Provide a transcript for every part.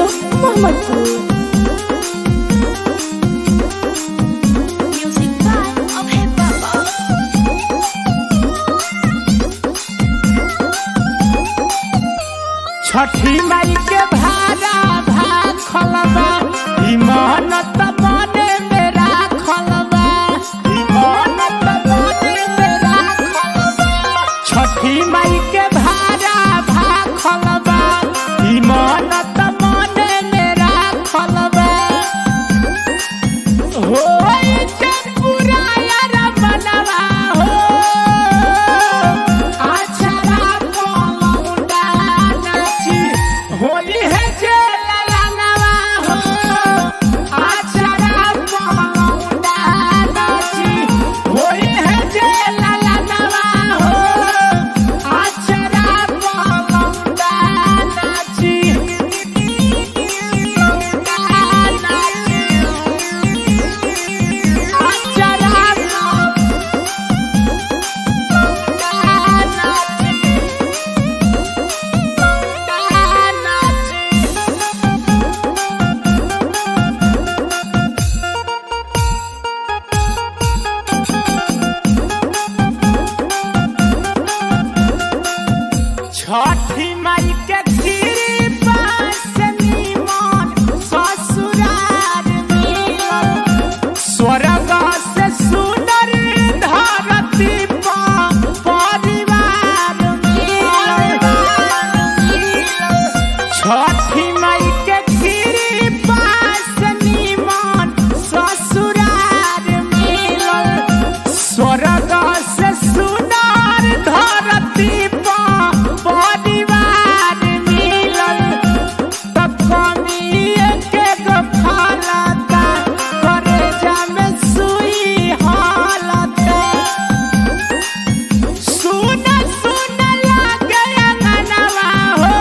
Studio Mohammadpur Music by Abhay Baba. Chhathi Mai के भारा भात खलबा ई मेहनत मने मेरा खलबा ई मेहनत मने मेरा खलबा छठी माई के भारा भात खलबा ई मेहनत मने मेरा खलबा हो चनपुरा यार बनवा हो आछरा पलौंडा नाची होली है जे ललनवा हो आछरा पलौंडा नाची होली है जे ललनवा हो आछरा पलौंडा नाची नाची छठी माई के कृपा से निमन ससुरार मिलल स्वर्ग से सुंदर धरती पर परिवार मिलल छठी माई के कृपा से निमन ससुरार मिलल स्वर्ग से सुंदर धरती पर परिवार मिलल त कमिए के गो फलता करे जामे सुई हालता सुन सुन लागे अंगनवा हो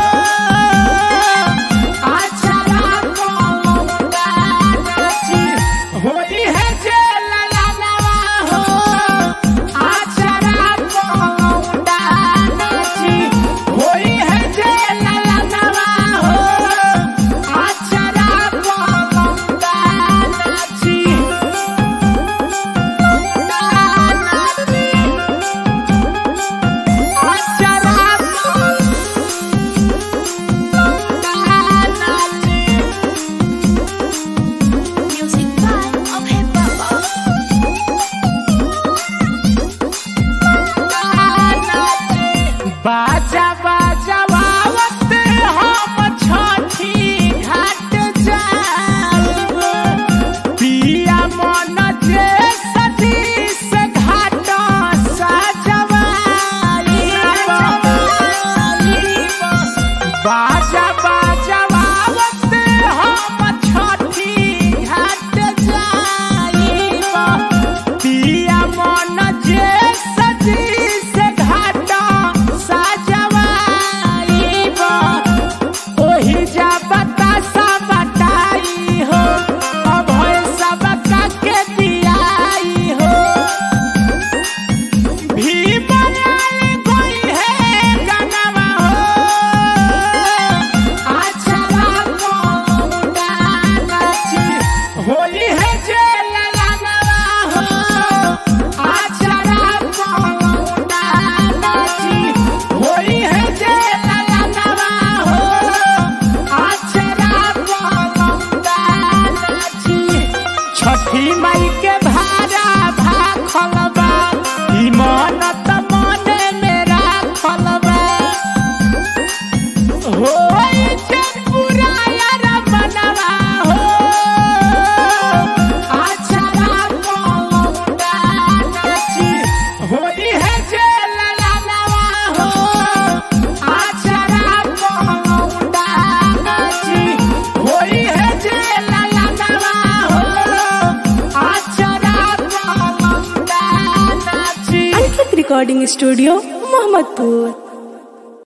आछरा पलौंडा नाची होली है जे ललनवा हो आछरा पलौंडा नाची होली है जे ललनवा हो आछरा पलौंडा नाची Music by Abhay Baba. बाजा बाजा बावत हम छठी घाट जाब पिया मन जे सजी से घाट सजवाई बाजा बाजा बावत हम छठी घाट जाइब पिया मन जे सजी से घाट सजवाइब ओही जा बतासा बटाई हो अभय सबका के दियाई हो भी बनाल कोई है गनवा हो आछरा पलौंडा नाची होली है जे ललनवा हो आछरा पलौंडा नाची होली है जे ललनवा हो आछरा पलौंडा नाची छठी माई के भारा भाखलबा ई मनत मने मेरा खलबा हो चनपुरा यार बनवा हो आछरा पलौंडा नाची होली है जे ललनवा हो आछरा पलौंडा नाची होली है जे ललनवा हो आछरा पलौंडा नाची अंकित रिकॉर्डिंग स्टूडियो मोहम्मदपुर